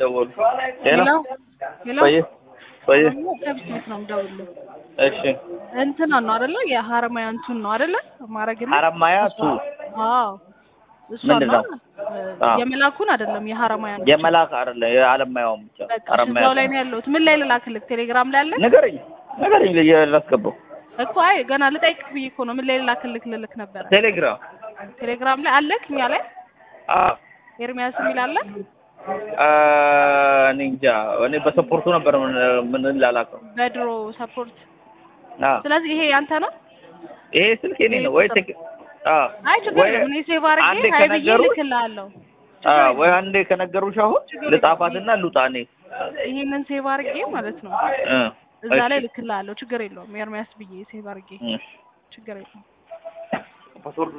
ደወሉ። ሄሎ ሄሎ ሄሎ ቆይ ቆይ ከብስት ነው የምደውልልህ። እሺ እንትና ነው አይደለ? የሀረማያ እንትን ነው አይደለ? ማረግልህ ሀረማያ ቱ አዎ እሷ ምንድን ነው ነው? እ፣ አዎ። የመላኩን አይደለም የሀረማያ ነው። የመላክ አይደለ የአለማያውም ብቻ በቃ ሀረማያ እዛው ላይ ነው ያለሁት። ምን ላይ ልላክልህ? ቴሌግራም ላይ አለ ንገረኝ ንገረኝ ላስገባው እኮ። አይ ገና ልጠይቅህ ብዬ እኮ ነው። ምን ላይ ልላክልህ ልልክ ነበረ። ቴሌግራም ቴሌግራም ላይ አለክ? እኛ ላይ አዎ ኤርሚያስ የሚል አለ። አ፣ እኔ እንጃ እኔ በሰፖርቱ ነበር ምን ምን ላላከው በድሮ ሰፖርት። አዎ ስለዚህ ይሄ ያንተ ነው። ይሄ ስልክ የኔ ነው ወይ ቴክ አዎ አይ ችግር ወይ የለም። እኔ ሴቭ አንዴ አድርጌ ሀይ ብዬ ከነገሩት- ልክልሃለሁ። አዎ ወይ አንዴ ከነገሩሽ አሁን ልጻፋትና ልውጣ እኔ ይሄንን ሴቭ አድርጌ ማለት ነው እ እዛ ላይ እሺ። ልክልሃለሁ። ችግር የለውም። ኤርሚያስ ብዬ ሴቭ አድርጌ እ ችግር የለውም። ፓስወርድ